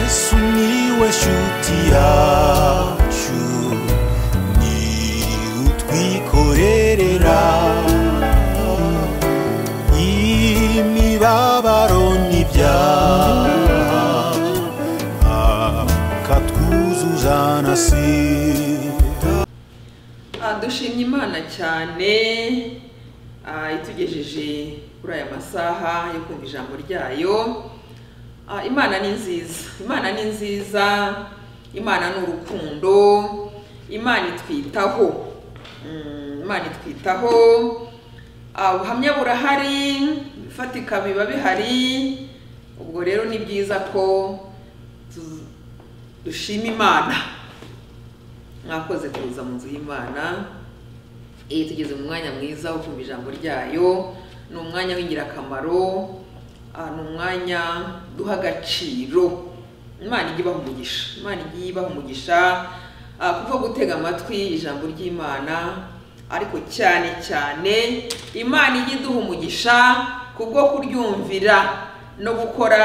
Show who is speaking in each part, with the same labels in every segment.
Speaker 1: Miłeś utiaciu Ni utwikorerera Imibabaro n'ibyaha Akatwuzuza na sida
Speaker 2: Ah, dushimye imana cyane ah, itugejeje kuri aya masaha yo kumva ijambo ryayo Ah, imana ni nziza imana ni nziza imana ni urukundo imana itwitaho Mm, imana itwitaho Ah, ubuhamya burahari bifatika biba bihari ubwo rero ni byiza ko tu- dushima imana mwakoze kuza mu nzu y'imana iyi tugeze mu mwanya mwiza wo kumva ijambo ryayo ni umwanya w'ingirakamaro ah, ni umwanya duha agaciro imana ijya ibaha umugisha imana ijya ibaha umugisha ah, kuko gutega amatwi ijambo ry'imana ariko cyane cyane imana ijya iduha umugisha kubwo kuryumvira no gukora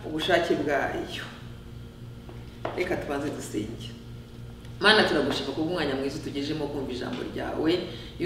Speaker 2: ubushake bwayo reka tubanze dusenge mana turagushima ku bw'umwanya mwiza utugejemo wo kumva ijambo ryawe uyu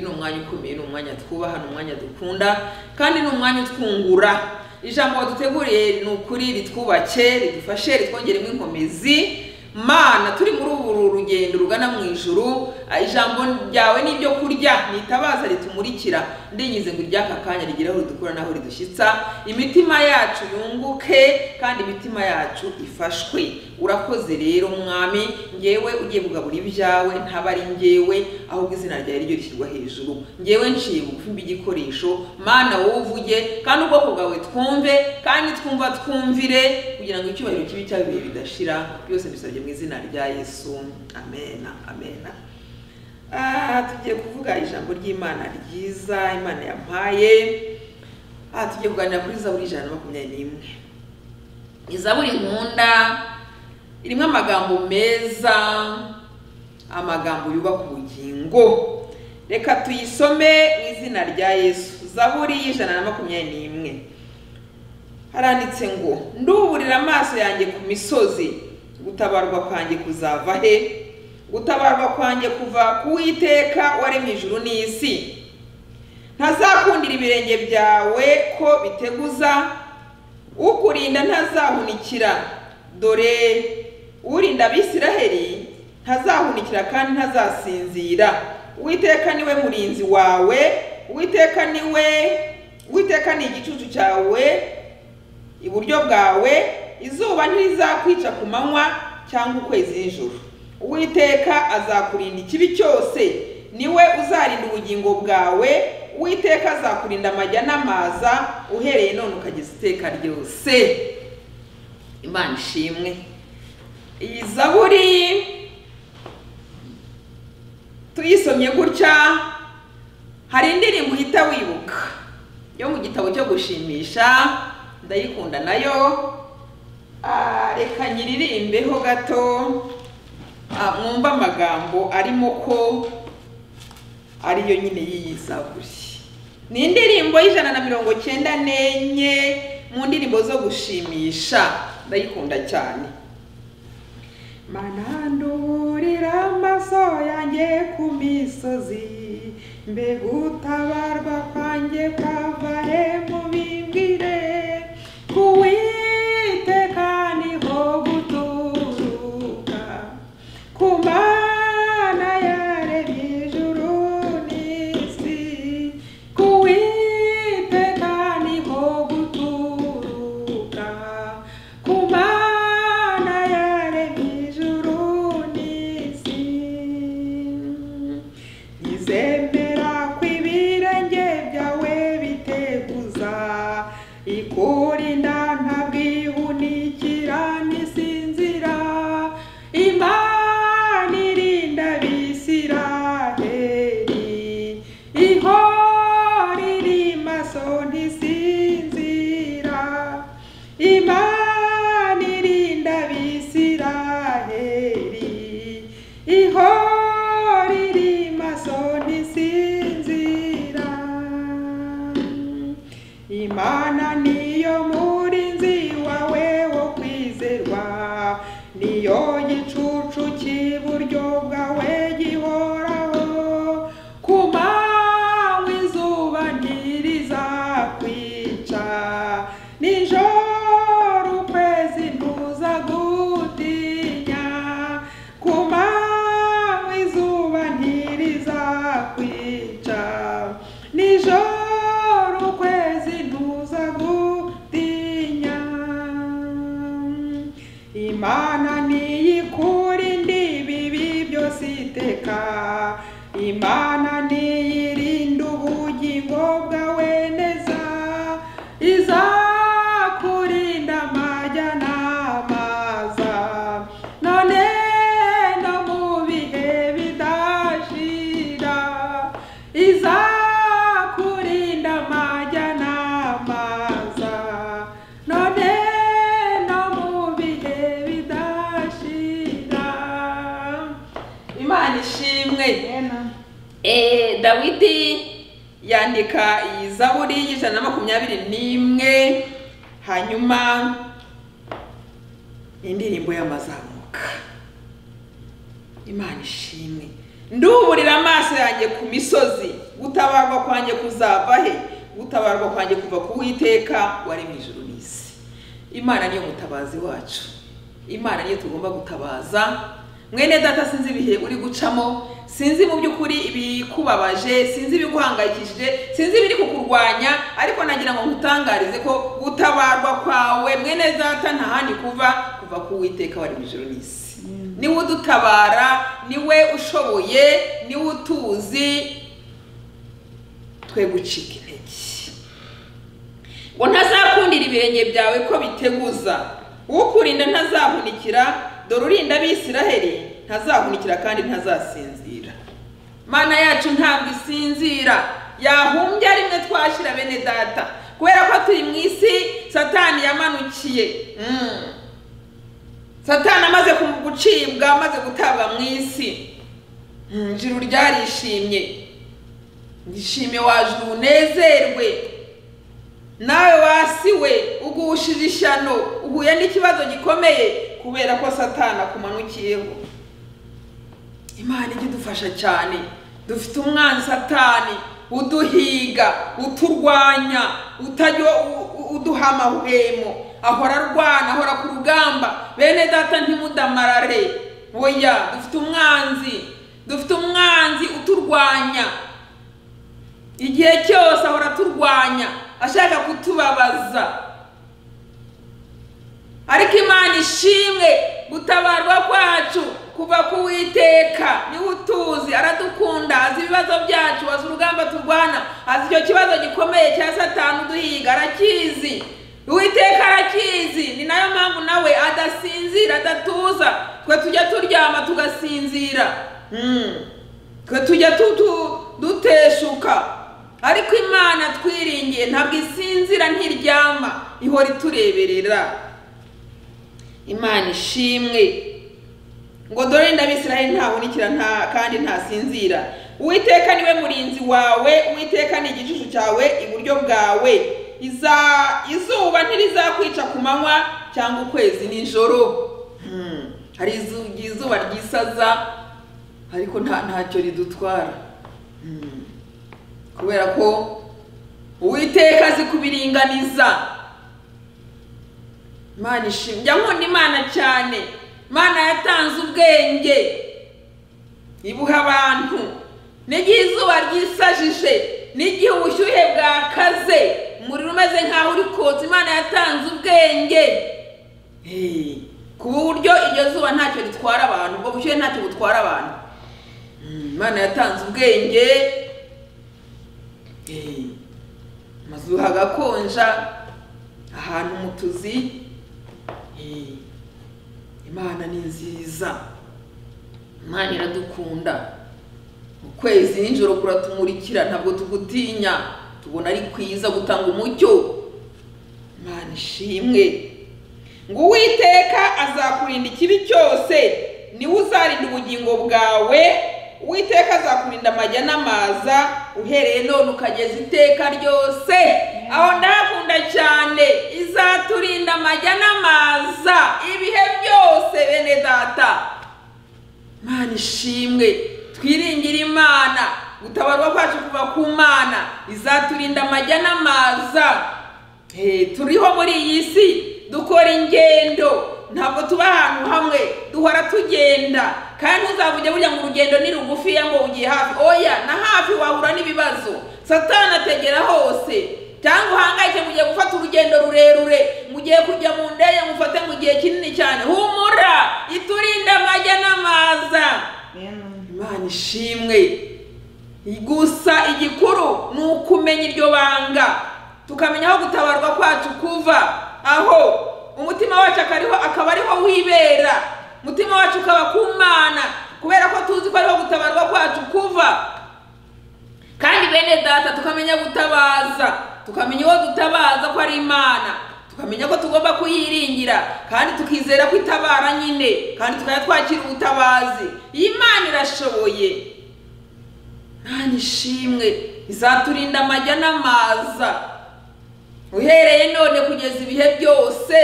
Speaker 2: ni umwanya ukomeye ni umwanya twubaha ni umwanya dukunda kandi ni umwanya utwungura ijambo waduteguriye ni ukuri ritwubake ridufashe ritwongeremo inkomezi mana turi muri ubu rugendo rugana mu ijuru ah, ijambo ryawe ni ibyo kurya nitabaza ritumurikira ndinyize ngo iry'aka kanya rigere aho ridukura n'aho ridushyitsa imitima yacu yunguke kandi imitima yacu ifashwe urakoze rero mwami ngewe ugiye kugabura ibyawe ntaba ari ngewe ahubwo izina ryawe ryo rishyirwa hejuru ngewe nciye bugufi mb'igikoresho mana wowe uvuge kandi ubwoko bwawe twumve kandi twumva twumvire kugira ngo icyubahiro kibi cyawe ibihe bidashira byose mbisabye mu izina rya yesu amena amena Ah, tugiye kuvuga ijambo ry'imana ryiza imana yampaye Ah, tugiye kuganira kuri zaburi ijana na makumyabiri n'imwe izaburi nkunda irimo amagambo meza amagambo yubaka ubugingo reka tuyisome mu izina rya yesu zaburi y'ijana na makumyabiri n'imwe haranditse ngo nduburira amaso yanjye ku misozi gutabarwa kwanjye kuzava he gutabarwa kwanjye kuva ku witeka waremye ijuru n'isi ntazakundira ibirenge byawe ko biteguza ukurinda ntazahunikira dore urinda abisiraheli ntazahunikira kandi ntazasinzira uwiteka niwe murinzi wawe uwiteka niwe uwiteka ni igicucu cyawe iburyo bwawe izuba ntirizakwica ku manywa cyangwa ukwezi nijoro uwiteka azakurinda ikibi cyose niwe uzarinda ubugingo bwawe uwiteka azakurinda amajya n'amaza uhereye none ukageza iteka ryose imana ishimwe iyi zaburi tuyisomye gutya hari indirimbo uhita wibuka yo mu gitabo cyo gushimisha ndayikunda nayo Ah, reka nyiririmbeho gato Ah, mwumve amagambo arimo ko ariyo nyine y'iyi zaburi ni indirimbo y'ijana na mirongo cyenda n'enye mu ndirimbo zo gushimisha ndayikunda cyane mana nduburira amaso yanjye ku misozi mbega utabarwa kwanjye kwava he mubimbwire kuwiteka niho guturuka ku mana yaremye ijuru n'isi kuwiteka niho guturuka ku mana yaremye ijuru n'isi nizemera ko ibirenge byawe biteguza imana niyikure indibi ibi byose iteka imana niyirinde ubugingo bwawe neza izakurinda amajyanama za none no mu bihe bidashira izakurinda amajyanama za none no mu bihe bidashira imana ishimwe Eh, dawidi yandika iyi zaburi y'ijana na makumyabiri n'imwe hanyuma indirimbo y'amazamuka imana ishimwe nduburira amaso yanjye ku misozi gutabarwa kwanjye kuzava he gutabarwa kwanjye kuva ku witeka wari mu ijuru n'isi imana niyo mutabazi wacu imana niyo tugomba gutabaza mwene data sinzi ibihe uri gucamo sinzi mu by'ukuri ibikubabaje sinzi ibiguhangayikishije sinzi ibiri kukurwanya ariko nagira ngo nkutangarize ko gutabarwa kwawe mwene data nta handi kuva kuva ku witeka wari mu ijuru n'isi niwe udutabara niwe ushoboye niwe utuzi twe gucika intege ngo ntazakundira ibirenge byawe ko biteguza ukurinda ntazahunikira dore urinda abisiraheli ntazahunikira kandi ntazasinzira mana yacu ntabwo isinzira yahumbya rimwe twashira bene data kubera ko turi mu isi satani yamanukiye Mm. satani amaze ku- gucibwa amaze gutabwa mu isi Mm, ijuru ryarishimye ndishime waje unezerwe nawe wasiwe ugushije ishyano uhuye n'ikibazo gikomeye kubera ko satani akumanukiyeho imana ijya idufasha cyane dufite umwanzi satani uduhiga uturwanya utajya u- u- uduha amahwemo ahora arwana ahora ku rugamba bene data ntimudamarare oya dufite umwanzi dufite umwanzi uturwanya igihe cyose ahora aturwanya ashaka kutubabaza ariko imana ishimwe gutabarwa kwacu kuva ku witeka niwe utuzi aradukunda azi ibibazo byacu azi urugamba turwana azi icyo kibazo gikomeye cya satani uduhiga arakizi uwiteka arakizi ni nayo mpamvu nawe adasinzira adatuza twe tujya turyama tugasinzira Mm. twe tujya tu- tu- duteshuka ariko imana twiringiye ntabwo isinzira ntiryama ihora itureberera imana ishimwe ngo dore ndabisiraheli ntahunikira nta kandi ntasinzira uwiteka niwe murinzi wawe uwiteka ni igicucu cyawe iburyo bwawe iza izuba ntirizakwica ku manywa cyangwa ukwezi nijoro Hmm. hari izu- izuba ryisaza ariko nta ntacyo ridutwara Hmm. kubera ko uwiteka azi kubiringaniza imana ishimye njya nkunda imana cyane imana yatanze ubwenge ibuha abantu n'igihe izuba ryisajije n'igihe ubushyuhe bwakaze umuriro umeze nk'aho uri kotsa imana yatanze ubwenge Eh, ku buryo iryo zuba ntacyo ritwara abantu ubwo bushyuhe ntacyo butwara abantu Mm, imana yatanze ubwenge Eh, amazu hagakonja ahantu mu tuzi Eh, imana ni nziza imana iradukunda ukwezi nijoro kuratumurikira ntabwo tugutinya tubona ari kwiza gutanga umucyo imana ishimwe ngo uwiteka azakurinda ikibi cyose niwe uzarinda ubugingo bwawe uwiteka azakurinda amajya n'amaza uhereye none ukageza iteka ryose aho ndahakunda cyane izaturinda amajya n'amaza ibihe byose bene data mana ishimwe twiringire imana gutabarwa kwacu kuva ku mana izaturinda amajya n'amaza Eh, turiho muri iyi si dukora ingendo ntabwo tuba ahantu hamwe duhora tugenda kandi uzavuge burya ngo urugendo ni rugufiya ngo ugiye hafi oya na hafi wahura n'ibibazo satani ategera hose cyangwa uhangayike mugiye gufata urugendo rurerure mugiye kujya mu ndege mufate mu gihe kinini cyane humura iturinde amajya n'amaza
Speaker 3: Amen.
Speaker 2: imana ishimwe gusa igikuru ni ukumenya iryo banga tukamenya aho gutabarwa kwacu kuva aho umutima wacu akariho akaba ariho wibera umutima wacu ukaba ku mana kubera ko tuzi ko ariho gutabarwa kwacu kuva kandi bene data tukamenya gutabaza tukamenya uwo dutabaza ko ari imana tukamenya ko tugomba kuyiringira kandi tukizera ko itabara nyine kandi tukajya twakira ubutabazi iyi imana irashoboye imana ishimwe izaturinda amajya n'amaza uhereye none kugeza ibihe byose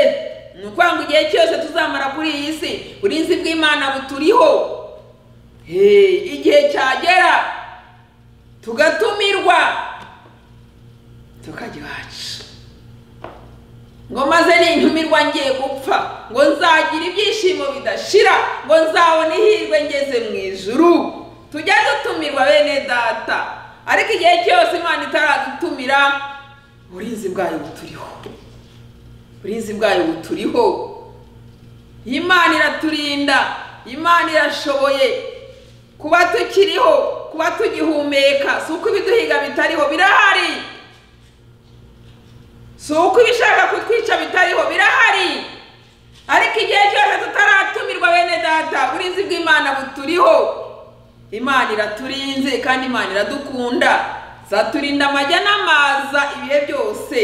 Speaker 2: ni ukuvuga ngo igihe cyose tuzamara kuri iyi si uburinzi bw'imana buturiho Hey, igihe cyagera tugatumirwa tukajya iwacu ngo maze nintumirwa ngiye gupfa ngo nzagira ibyishimo bidashira ngo nzabone ihirwe ngeze mu ijuru tujya dutumirwa bene data ariko igihe cyose imana itaradutumira uburinzi bwayo buturiho uburinzi bwayo buturiho imana iraturinda imana irashoboye kuba tukiriho kuba tugihumeka si uko ibiduhiga bitariho birahari si uko ibishaka kutwica bitariho birahari ariko igihe cyose tutaratumirwa bene data uburinzi bw'imana buturiho imana iraturinze kandi imana iradukunda zaturinda amajya n'amaza ibihe byose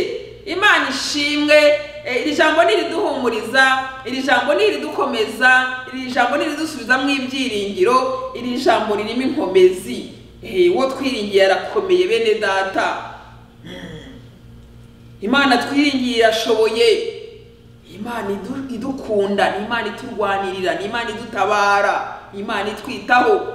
Speaker 2: imana ishimwe eh, iri jambo ni iriduhumuriza iri jambo ni iridukomeza iri jambo ni iridusubiza mu ibyiringiro iri jambo ririmo inkomezi Eh, uwo twiringiye arakomeye bene data imana twiringiye irashoboye imana idu- idukunda ni imana iturwanirira ni imana idutabara ni imana itwitaho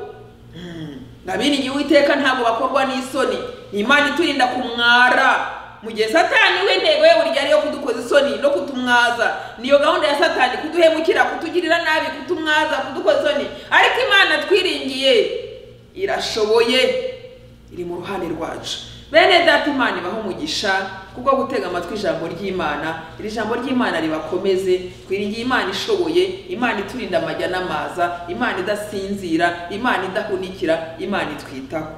Speaker 2: ndabiringiye uwiteka ntabwo bakorwa n'isoni ni imana iturinda kumwara mu gihe satani we intego ye buri gihe ari iyo kudukoza isoni no kutumwaza niyo gahunda ya satani kuduhemukira kutugirira nabi kutumwaza kudukoza isoni ariko imana twiringiye irashoboye iri mu ruhande rwacu bene data imana ibaho umugisha kubwo gutega amatwi ijambo ry'imana iri jambo ry'imana ribakomeze twiringiye imana ishoboye imana iturinda amajya n'amaza imana idasinzira imana idahunikira imana itwitaho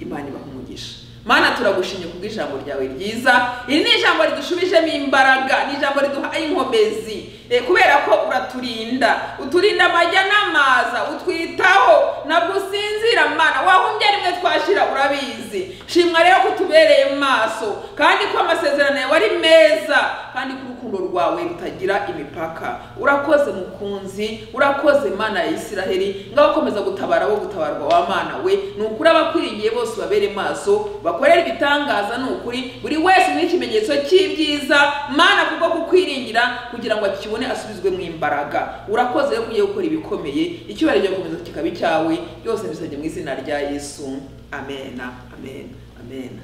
Speaker 2: imana ibaha umugisha mana turagushimye kubw'ijambo ryawe ryiza iri ni ijambo ridushubijemo imbaraga ni ijambo riduha inkomezi Eh, kubera ko uraturinda uturinda amajya n'amaza utwitaho ntabwo usinzira mana wahumbye rimwe twashira urabizi shimwa rero ko utubereye mu maso kandi ko amasezerano yawe ari meza kandi ko urukundo rwawe rutagira imipaka urakoze mukunzi urakoze mana ya isiraheli ngaho komeza gutabara wo gutabarwa wa mana we ni ukuri abakwiriye bose babere maso bakorere ibitangaza ni ukuri buri wese ni ikimenyetso cy'ibyiza mana kubwo kukwiringira kugira ngo akibone asubizwe mu imbaraga urakoze rero kugiye gukora ibikomeye icyubahiro cyo gukomeza kikaba icyawe byose bisabye mu izina rya yesu amena amena amena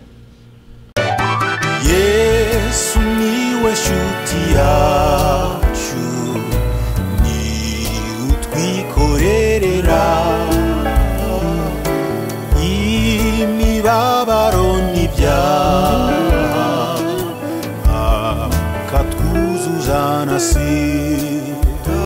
Speaker 1: yesu niwe nshuti yacu ni utwikorerera imibabaro n'ibyaha akatwuzuza na si